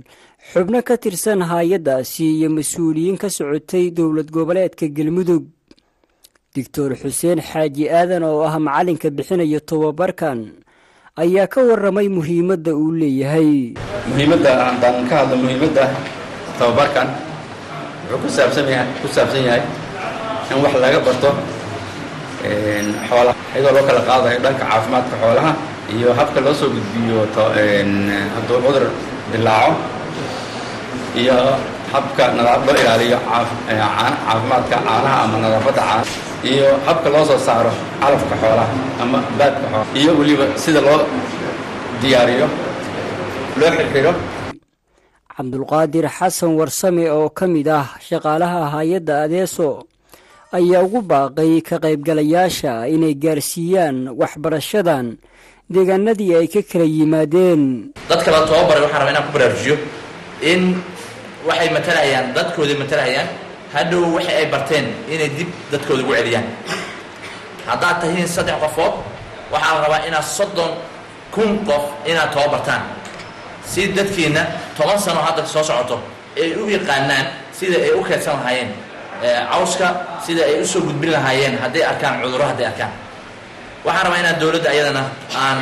xubno ka tirsan hay-addaasi iyo mas-uuliyiin ka socotay dowlad goboleedka galmudug doctor xuseen xaaji aadan oo ah macalinka bixinaya tobabarkan ayaa ka waramay muhiimadda uu leeyahay muhiimadda haddaan ka hadlo muhiimadda tababarkan wuxuu ku saabsan yahay ku saabsan yahay in wax laga barto xoolaha iyadoo loo kala qaadayo dhanka caafimaadka xoolaha iyo habka loo soo gudbiyo hadduu cudur dilaaco iyo habka nadaafad loo ilaaliyo caafimaadka caanaha ama nadaafadda caana iyo habka loo soo saaro calafka xoolaha ama baadka xoolaha iyo weliba sida loo diyaariyo loo xirxiro cabdulqaadir xasan warsame oo ka mid ah shaqaalaha hay-adda adeeso ayaa ugu baaqay ka qaybgalayaasha inay gaarsiiyaan waxbarashadan deegaanadii ay ka kala yimaadeen dadka la tababaray waxaan rabaa inaan ku baraarujiyo in waxay matalayaan dadkooday matalayaan hadhow waxa ay barteen inay dib dadkooda ugu celiyaan haddaad tahiin saddex qofood waxaa la rabaa inaad soddon kun qof inaad tababartaan si dadkiina toban sano hadda soo socoto ay u yaqaanaan sida ay u keedsan lahaayeen cawska sida ay usoo gudbin lahaayeen hadday arkaan cudurro hadday arkaan waxaan rabaa inaan dowladda ayadana aan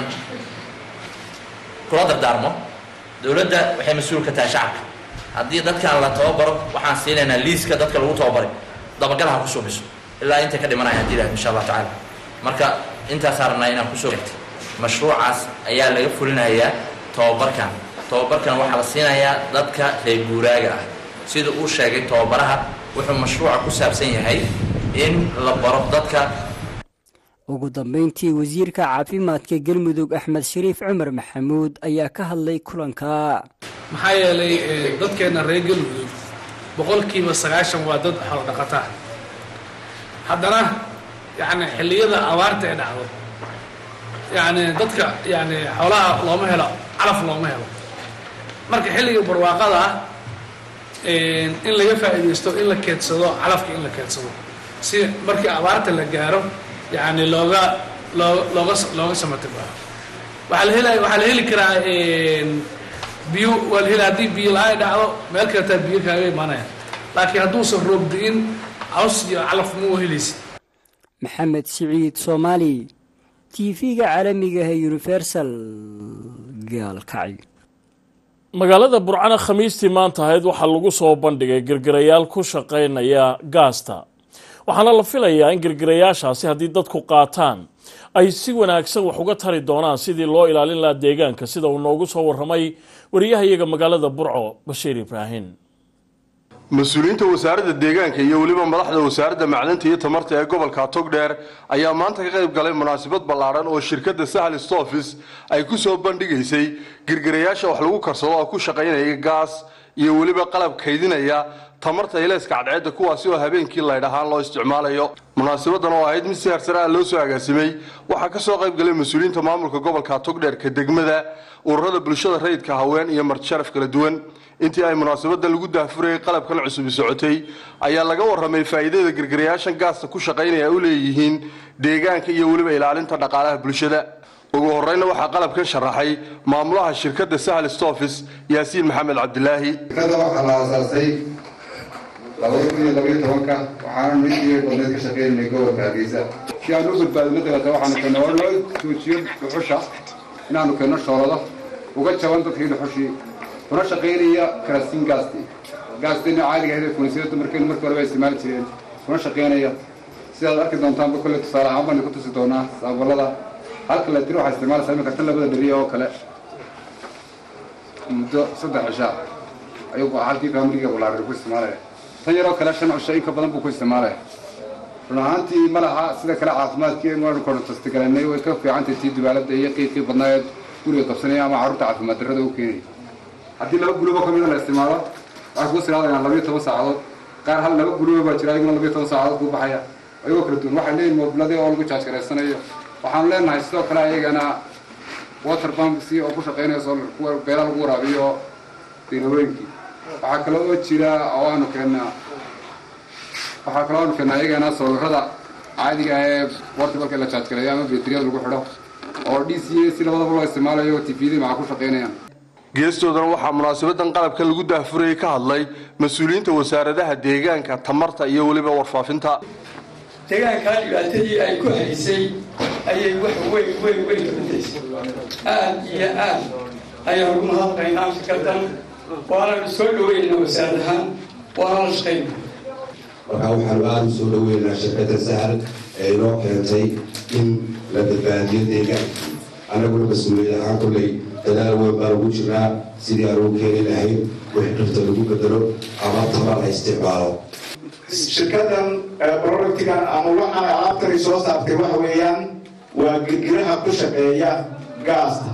kula dardaarmo dowladda waxay mas-uul ka tahay shacabka haddii dadkan la tababaro waxaan siinaynaa liiska dadka lagu tababaray dabagal ha ku suubiso ilaa intay ka dhimanaya hadii ilahay insha allah tacaala marka intaasaan rabnaa inaan kusoo egtay mashruucaas ayaa laga fulinayaa tababarkan tababarkan waxaa la siinayaa dadka reer guuraaga ah sida uu sheegay tababaraha wuxuu mashruuca ku saabsan yahay in la baro dadka ugu dambeyntii wasiirka caafimaadka galmudug axmed shariif cumar maxamuud ayaa ka hadlay kulanka maxaa yeelay dadkeenna reer galmudug boqolkiiba sagaashan waa dad xoolo dhaqataa haddana yacni xilliyada abaarta ee dhacdo yacni dadka yacni xoolaha looma helo calaf looma helo marka xilliga barwaaqada ah in laga faa'iidaysto in la keedsado calafka in la keedsado si markii abaarta la gaaro yacni looga loo looga looga samatibaa waxaa la helaya waxaa la heli karaa biyo waa la heli haddii biyo la-aan dhacdo meel kaletaa biyo kaaga imaanaya laakiin hadduusan roob di'in caws iyo calaf ma helaysid maxamed siciid soomaali t v-ga caalamiga ee universal gaalkacyo magaalada burcana khamiistii maanta ahayd waxaa lagu soo bandhigay girgirayaal ku shaqaynaya gaasta waxaana la filayaa in girgirayaashaasi haddii dadku qaataan ay si wanaagsan wax uga tari doonaan sidii loo ilaalin lahaa deegaanka sida uu noogu soo warramay wariyahayaga magaalada burco bashiir ibraahin mas-uuliyiinta wasaaradda deegaanka iyo weliba madaxda wasaaradda macdanta iyo tamarta ee gobolka togdheer ayaa maanta ka qayb galay munaasabad ballaadhan oo shirkadda sahal stofis ay ku soo bandhigaysay girgirayaasha wax lagu karsado oo ku shaqaynaya gaas iyo weliba qalab kaydinaya tamarta ileeska cadceedda kuwaasi oo habeenkii laydh ahaan loo isticmaalayo munaasabadan oo ahayd mid si harsare ah loo soo agaasimay waxaa ka soo qayb galay mas-uuliyiinta maamulka gobolka togdheerka degmada ururada bulshada rayidka haween iyo martisharaf kala duwan intii ay munaasabadan lagu daahfurayay qalabkan cusubi socotay ayaa laga warramay faa'iidada girgirayaashan gaasta ku shaqaynaya u leeyihiin deegaanka iyo weliba ilaalinta dhaqaalaha bulshada ugu horeyna waxaa qalabkan sharaxay maamulaha shirkadda sahal stofis yaasiin maxamed cabdilaahi shirkadda waxaa la aasaasay labada kun iyo labaiyo tobanka waxaana midkii badneed ka shaqeynay gobolka hargeysa si aan u badbaadino dalata waxaanu keenay oo loo joojiyo dhuxusha inaanu keenno shoolado uga jaban dadkii dhuxushii kuna shaqaynaya karasiin gaasti gaastina caadiga ahayd kunisada dumarkeenu markii horeba isticmaali jireen kuna shaqaynaya sidaad arki doontaanba kolley tusaale ahaan baan ku tusi doonaa saabullada halka la diro waxaa isticmaalaysaa imika tan labada dheriya oo kale muddo saddex cisha ayuu halkii faamiliga bulaarada ku isticmaalaya tan yaroo kale shan cisho in ka badan buu ku isticmaalaya run ahaantii ma laha sida kale caafimaadkii waanu korontastigalanay way ka fiicantay tii dubaalada iyo qiiqii badnaayeed guriga qabsanaya ama carruurta caafimaad darrada u keenaya haddii laba gulubo ka mida la isticmaalo waxay kuu siraadayaan labayo toban saacadood qaar hal laba gulubo baa jira ayaguna labayo toban saacadood kuu baxaya ayagoo kala duwan waxay leeyihin moobiladii oo lagu jaajgaraysanayo waxaanu leenahay sidoo kale ayagana water pumpsi oo ku shaqaynaya soo kuwa beela lagu waraabiyo diinawooyinkii waxaa kale oo jira oo aanu keennaa waxaa kaloo aanu keennaa ayagana sawirada caadiga ah ee portabalka la jaajgareeyo ama betriyada lagu xidho oo d c a si labadaba loo isticmaalayo tvda maxaa ku shaqaynayaan geestoodana waxaa munaasabadan qalabka lagu daahfurayay ka hadlay mas-uuliyiinta wasaaradaha deegaanka tamarta iyo weliba warfaafinta deegaankaa dhibaatadii ay ku haysay ayay wax weyn weyn weyn ka badaysay aad iyo aad ayaan ugu mahadnaynaa shirkadan waananu soo dhaweynaa wasaarad ahaan waana la shaqayna markaa waxaanu aada u soo dhaweynaa shirkadda sahal ee inoo keentay in la badbaadiyo deegaankii annaguna mas-uuliyad ahaan kulley dadaal weyn baan ugu jirnaa sidii aan ugu keeni lahayn wixii dhirta lagu bedelo ama tamar la isticmaalo shirkadan productigan ama waxaan alaabtani soo saartay waxa weeyaan waa girgiraha ku shaqeeya gaasta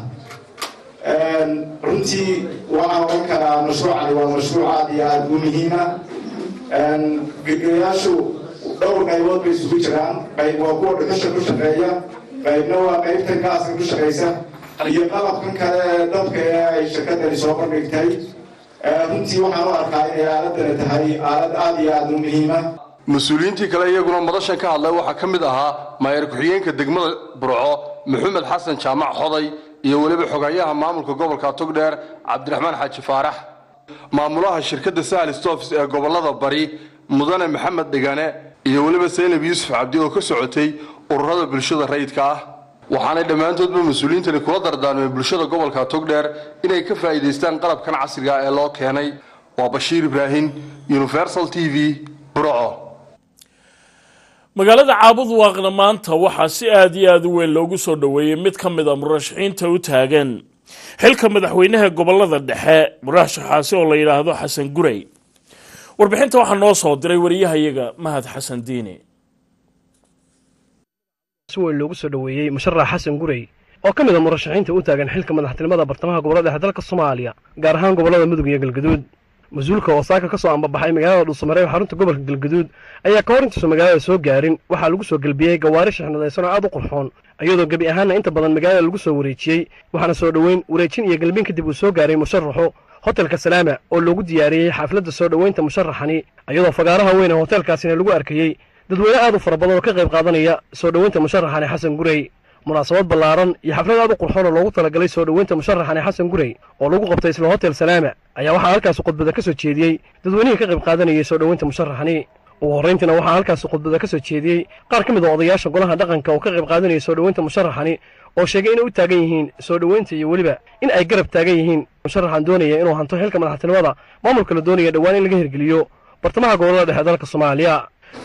runtii waxaan oran karaa mashruucani waa mashruuc aad iyo aada u muhiima girgirayaashu dhowr qaybood bay isugu jiraan qayb waa kuwa dhuxusha ku shaqeeya qaybna waa qaybtan gaaska ku shaqeysa iyo qalabkan kale ee dadka ee ay shirkadani soo bandhigtay runtii waxaan u arkaa inay aaladani tahay aalad aada iyo aada u muhiima mas-uuliyiintii kale iyaguna madashan ka hadlay waxaa ka mid ahaa maayar ku-xigeenka degmada burco maxamed xasan jaamac xoday iyo weliba xogayaha maamulka gobolka togdheer cabdiraxmaan xaaji faarax maamulaha shirkadda sahal stofs ee gobolada bari mudane maxamed dhigane iyo weliba saynab yuusuf cabdi oo ka socotay ururada bulshada rayidka ah waxaanay dhammaantoodba mas-uuliyiintani kula dardaarmeen bulshada gobolka togdheer inay ka faa'iidaystaan qalabkan casriga ee loo keenay waa bashiir ibraahim universal t v burco magaalada caabud waaqna maanta waxaa si aad iyo aad u weyn loogu soo dhoweeyey mid ka mid a murashaxiinta u taagan xilka madaxweynaha gobolada dhexe murashaxaasi oo la yidhaahdo xasan gurey warbixinta waxaa noo soo diray wariyahayaga mahad xasan diini si weyn loogu soo dhoweeyey musharax xasan gurey oo ka mid a murashaxiinta u taagan xilka madaxtinimada bartamaha gobolada dhexe dalka soomaaliya gaar ahaan gobolada mudug iyo galgaduud mas-uulka oo saaka ka soo ambabaxay magaalada dhuusamareeb xarunta gobolka galgaduud ayaa ka hor intuusan magaalada soo gaarin waxaa lagu soo gelbiyey gawaari shixnadaysan oo aad u qurxoon iyadoo gebi ahaanna inta badan magaalada lagu soo wareejiyey waxaana soo dhoweyn wareejin iyo gelbin kadib uu soo gaaray musharaxu hotelka salaama oo loogu diyaariyey xafladda soo dhoweynta musharaxani iyadoo fagaaraha weyn ee hotelkaasina lagu arkayey dadweyne aad u fara badan oo ka qayb qaadanaya soo dhoweynta musharaxani xasan gurey munaasabad ballaaran iyo xaflad aad u qurxoon oo loogu talagalay soo dhoweynta musharaxani xasan gurey oo lagu qabtay isla hotel salaama ayaa waxaa halkaasi khudbada ka soo jeediyey dadweynihii ka qayb qaadanayay soo dhoweynta musharaxani ugu horrayntiina waxaa halkaasi khudbada ka soo jeediyey qaar ka mid a odayaasha golaha dhaqanka oo ka qayb qaadanayay soo dhoweynta musharaxani oo sheegay inay u taagan yihiin soo dhoweynta iyo weliba in ay garab taagan yihiin musharaxan doonaya inuu hanto xilka madaxtinimada maamulka la doonaya dhowaan in laga hirgeliyo bartamaha gobolada dhexe dalka soomaaliya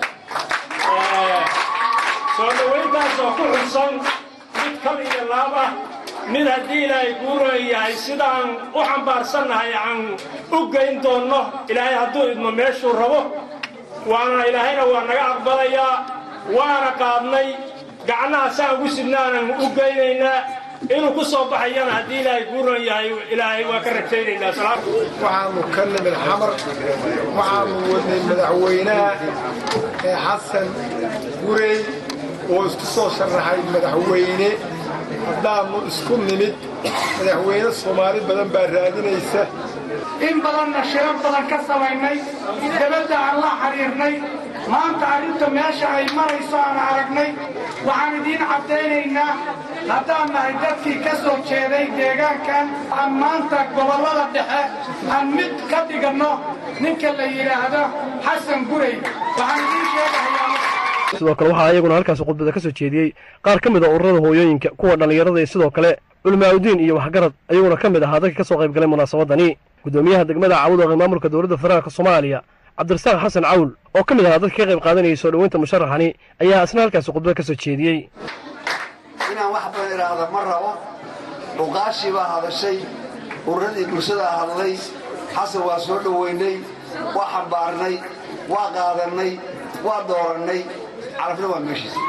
soo dhowayntaasoo ku xubsan mid kal iyo laab ah mid haddii ilaahay guuran yahay sidaan u xambaarsannahay aan u geyn doonno ilaahay hadduu idmo meeshuu rabo waana ilaahayna waa naga aqbalayaa waana qaadnay gacnaha saan ugu sidnaanan u geynaynaa inuu ku soo baxayana haddii ilaahay guuran yahay ilaahay waa ka rajaynaynaa waxaanu ka nimid xamar waxaanu wadnay madaxweynaha ee xasan gurey oo isku soo sharaxay madaxweyne haddaannu isku nimid madaxweyne soomaali badan baa raadinaysa in badanna shiro badan ka samaynay dabadda aan la xidhiirnay maanta arrinta meesha ay marayso aan aragnay waxaan idiin caddaynaynaa haddaan nahay dadkii ka soo jeeday deegaankan aan maanta gobollada dhexe aan mid ka dhiganno ninka la yidhaahdo xasan gurey waxaan idiin sheegahayaa sidoo kale waxaa iyaguna halkaasi khudbada ka soo jeediyey qaar ka mid a ururada hooyooyinka kuwa dhallinyarada iyo sidoo kale culimaauddiin iyo waxgarad ayaguna ka mid ahaa dadka ka soo qayb galay munaasabadani guddoomiyaha degmada cawdooqe maamulka dowladda federaalka soomaaliya cabdirasaaq xasan cawl oo ka mid ahaa dadka ka qayb qaadanayay soo dhoweynta musharaxani ayaa isna halkaasi khudbada ka soo jeediyey inaan wax badan idhaahda ma rabo dhuqaashii baa hadashay ururadii bulshadaa hadlay xasan waa soo dhoweynay waa xambaarnay waa qaadannay waa doorannay carafna waa meeshiisa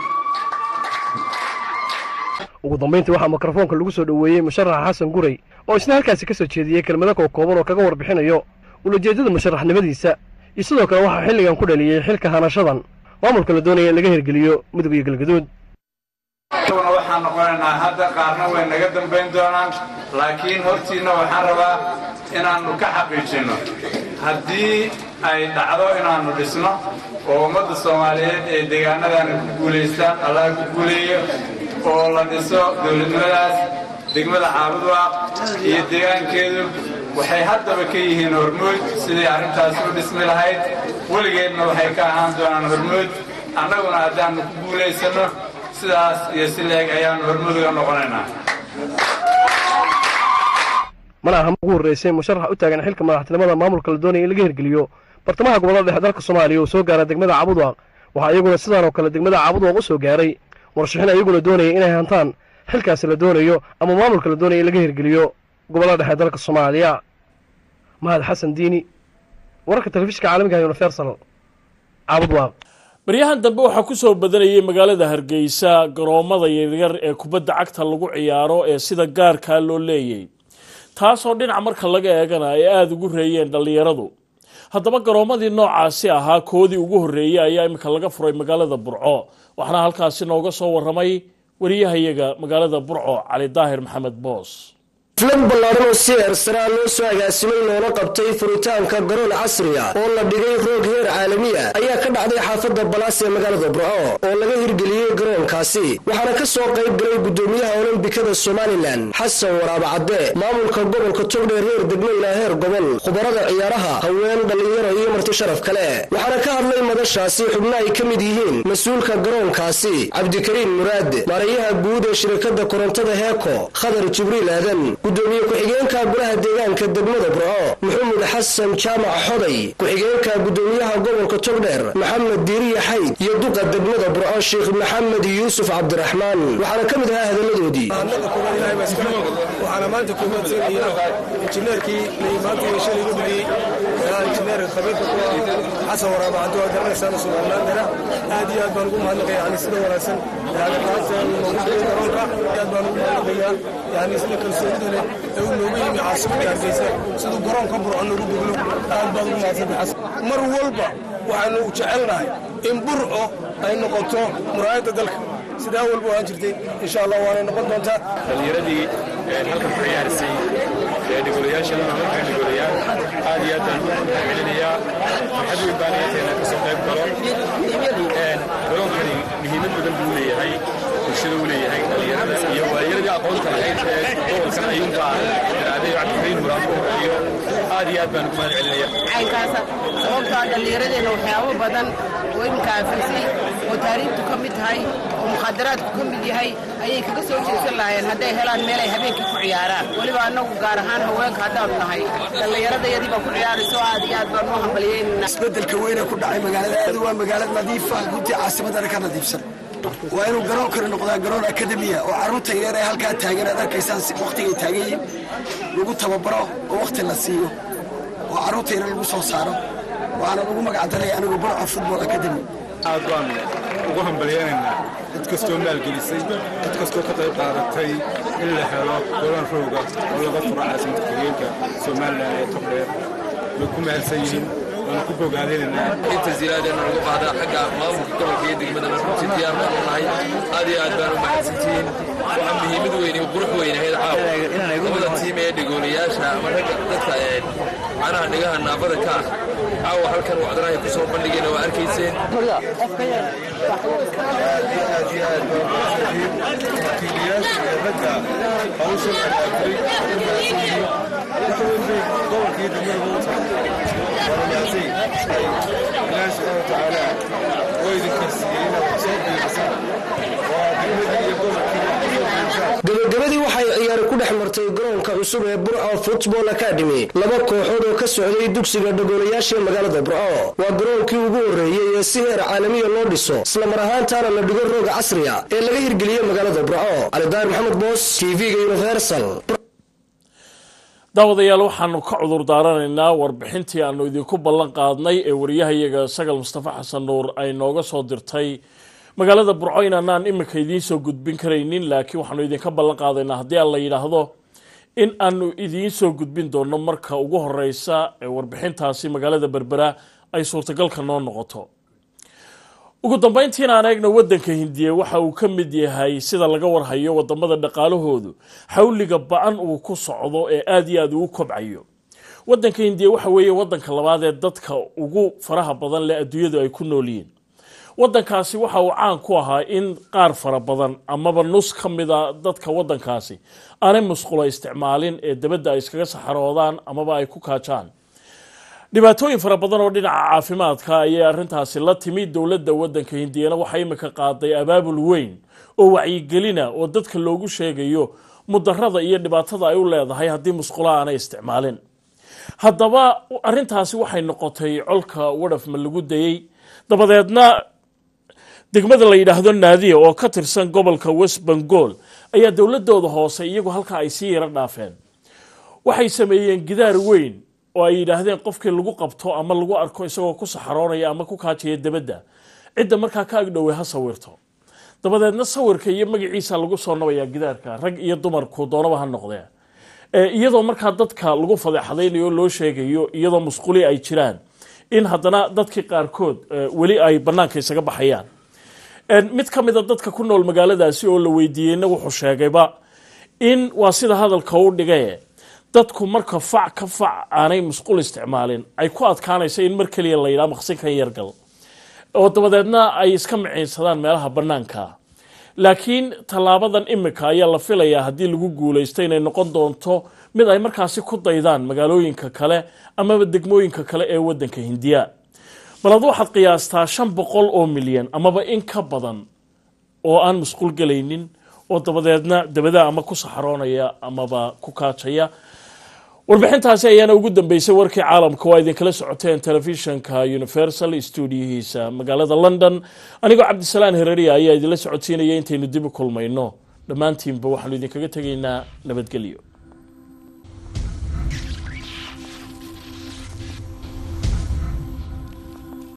ugu dambayntii waxaa mikrofoonka lagu soo dhoweeyey musharaxa xasan gurey oo isna halkaasi ka soo jeediyey kelmado koo kooban oo kaga warbixinayo ulajeeddada musharaxnimadiisa iyo sidoo kale waxaa xilligan ku dhaliyey xilka hanashadan maamulka la doonaya in laga hirgeliyo mudug iyo galgaduud uguna waxaan noqonaynaa hadda qaarna way naga dambayn doonaan laakiin hortiinna waxaan rabaa inaannu ka xaqiijinno haddii ay dhacdo inaannu dhisno oo ummadda soomaaliyeed ee deegaanadana ku guulaystaan allaha ku guuleeyo oo la dhiso dowladnimadaas degmada caabudwaaq iyo deegaankeedu waxay haddaba ka yihiin hormuud sidii arrintaasi u dhismi lahayd weligeedna waxay ka ahaan doonaan hormuud annaguna haddaannu ku guulaysanno sidaas iyo si leeg ayaannu hormuud uga noqonaynaa mana aha ugu horreysay musharaxa u taagan xilka madaxtinimada maamulka la doonaya in laga hirgeliyo bartamaha gobollada dhexe dalka soomaaliya oo soo gaara degmada caabudwaaq waxaa iyaguna sidaan oo kale degmada caabudwaaq u soo gaaray murashaxiin iyaguna doonaya inay hantaan xilkaasi la doonayo ama maamulka la doonaya in laga hirgeliyo gobollada dhexe dalka soomaaliya mahad xasan diini wararka telefishinka caalamiga universal caabudwaaq baryahan dambe waxaa ku soo badanayay magaalada hargeysa garoommada yaryar ee kubadda cagta lagu ciyaaro ee sida gaarkaa loo leeyay taasoo dhinac marka laga eegana ay aada ugu reeyeen dhallinyaradu haddaba garoommadii noocaasi ahaa koodii ugu horreeyey ayaa iminka laga furay magaalada burco waxaana halkaasi nooga soo warramay wariyahayaga magaalada burco cali daahir maxamed boos xaflad ballaaran oo si eersaraa loo soo agaasimay loona qabtay furitaanka garoon casriya oo la dhigay roog heer caalamiya ayaa ka dhacday xaafadda balaas ee magaalada burco oo laga hirgeliyey garoonkaasi waxaana ka soo qayb galay guddoomiyaha olombikada somalilan xasan waraaba cadde maamulka gobolka togdheer heer degmo ilaa heer gobol khubarada ciyaaraha haween dhallinyaro iyo marti sharaf kale waxaana ka hadlay madashaasi xubno ay ka mid yihiin mas-uulka garoonkaasi cabdikariim muraad maarayaha guud ee shirkadda korontada heeko khadar jibriil aadan gudoomiye ku-xigeenka golaha deegaanka degmada burco maxamed xasan jaamac xoday ku-xigeenka gudoomiyaha gobolka togdheer maxamed diiriya xayd iyo duqa degmada burco sheekh maxamed yuusuf cabdiraxmaan waxaana ka mid ahaa hadalladoodii waxaana maanta kumaadsanaya injineerkii maanta shalay ugu dhigay injineer khabiirka ku ah xasan waraaba cabdi waa garanaysaan suuqanaan dara aad iyo aad baan ugu mahadnaqaya yani sida wanaagsan yani qaabta noogu dhigay garoonka aad baan ugu mahadnaqayaa yani sida kalsoonida leh ee uu noogu yimi caasimadda hargeysa siduu garoonka burco noogu degno aad baan ugu mahadsantahay xasan mar walba waxaanu jecelnahay in burco ay noqoto muraayadda dalka sidaa walba waan jirtay insha allah waanay noqon doontaa dhallinyaradii halkan ku ciyaarisay dhigolayaashana halkan dhigolayaal aad iyo aad baan ugu mahadcelinayaa farxad weyn baan inayna ka soo qayb galo garoonkani muhiimad badan buu leeyahay bulshada u leeyahay dhallinyarada iyo waayaradii aqoonta lahayd ee gobolkan ayuunbaa daraaday cabdikariin muraad u horeeyo aad iyo aad baan ugu mahadcelinayaa caynkaasa sababtoo dhallinyaradeenna waxyaabo badan oo iminka aafisay oo taariikhtu ka mid tahay oo mukhadaraadku ka mid yahay ayay kaga soo jeesan lahaayeen hadday helaan meel ay habeenkii ku ciyaaraan weliba annagu gaar ahaan haweenka haddaanu nahay dhallinyaradayadii baa ku ciyaarayso aad iyo aad baan u hambalyeynana isbeddelka weyne ku dhacay magaalada aad waa magaalad nadiifa runtii caasimadana ka nadiifsan waa inuu garoon kale noqdaa garoon akademiya oo carruurta yaryar ee halkaa taagan aad arkaysaan si wakhtigay taagan yihiin lagu tababaro oo wakhti la siiyo oo carruurta yaryar lagu soo saaro waxaana lagu magacdaraya anigu burca football academy aad baan ugu hambalyaynaynaa cid kastoo maalgelisay cid kastoo ka qayb qaadatay in la helo golaan rooga oo laga furo caasimada ku-xigeenka somalilan ee togdheer way ku mahadsan yihiin waana ku bogaadinaynaa inta ziyaadeena lagu qaadaa xagga maamulka gobolka iyo degmadana runtii diyaar baan u nahay aad iyo aad baan u mahadsantihiin waxaa muhiimad weyn iyo qurux weyn ahayd caawa labada tiim ee dhegoolayaasha ama ragga dadka macnaha dhigaha naafada ka ah caawa halkan wacdanahay ku soo bandhigeen waa arkayseen gabagabadii waxay ciyaari ku dhex martay garoonka cusub ee burco football academy laba kooxood oo ka socday dugsiga dhagoolayaasha ee magaalada burco waa garoonkii ugu horreeyey ee si heer caalamiya loo dhiso islamar ahaantaana la dhigo rooga casriya ee laga hirgeliyey magaalada burco calidaar maxamed boos tv-ga universal daawadayaal waxaanu ka cudur daaranaynaa warbixintii aanu idinku ballan qaadnay ee wariyahayaga sagal mustafa xasan nuur ay nooga soo dirtay magaalada burco inaanaan iminka idiin soo gudbin karaynin laakiin waxaanu idinka ballan qaadaynaa haddii aan la yidhaahdo in aanu idiin soo gudbin doono marka ugu horeysa ee warbixintaasi magaalada berbera ay suurtagalka noo noqoto ugu dambeyntiina aan eegna wadanka hindiya waxa uu ka mid yahay sida laga warhayo wadamada dhaqaalahoodu xawliga ba-an uu ku socdo ee aada iyo aada ugu kobcayo wadanka hindiya waxa weeye wadanka labaad ee dadka ugu faraha badan leh adduunyadu ay ku nool yihiin waddankaasi waxa uu caan ku ahaa in qaar fara badan amaba nus ka mida dadka waddankaasi aanay musqulo isticmaalin ee dabadda ay iskaga saxaroodaan amaba ay ku kaajaan dhibaatooyin fara badan oo dhinaca caafimaadka ayay arrintaasi la timi dowladda waddanka hindiyana waxaa imika qaaday abaabul weyn oo wacyigelina oo dadka loogu sheegayo mudarada iyo dhibaatada ay u leedahay haddii musqulo aanay isticmaalin haddaba arrintaasi waxay noqotay colka wadhafma lagu dayey dabadeedna degmada la yidhaahdo naadiya oo ka tirsan gobolka west bengal ayaa dowladooda hoose iyagu halkaa ay sii yaro dhaafeen waxay sameeyeen gidaar weyn oo ay yidhaahdeen qofkii lagu qabto ama lagu arko isagoo ku saxaroonaya ama ku kaajaya dabadda cidda markaa ka agdhowey ha sawirto dabadeedna sawirka iyo magaciisa lagu soo nabayaa gidaarka rag iyo dumarku doonaba ha noqdee iyadoo markaa dadka lagu fadeexadaynayo o loo sheegayo iyadoo musquli ay jiraan in haddana dadkii qaarkood weli ay banaanka isaga baxayaan mid ka mida dadka ku nool magaaladaasi oo la weydiiyeyna wuxuu sheegayba in waa sida hadalka u dhigaye dadku marka fac ka fac aanay musqul isticmaalin ay ku adkaanayso in mar keliya la yidhaha maqsinkan yargal oo dabadeedna ay iska miciinsadaan meelaha bannaanka laakiin tallaabadan imika ayaa la filayaa haddii lagu guulaysto inay noqon doonto mid ay markaasi ku daydaan magaalooyinka kale amaba degmooyinka kale ee waddanka hindiya bal ad waxaad qiyaastaa shan boqol oo milyan amaba in ka badan oo aan musqul gelaynin oo dabadeedna dabada ama ku saxaroonaya amaba ku kaajaya warbixintaasi ayaana ugu dambeysay warkii caalamka waa idinkala socoteen telefishanka universal stuudiyihiisa magaalada london anigoo cabdisalaan hereriya ayaa idinla socodsiinaya intaynu dib u kulmayno dhammaantiinba waxaanu idinkaga tegaynaa nabadgelyo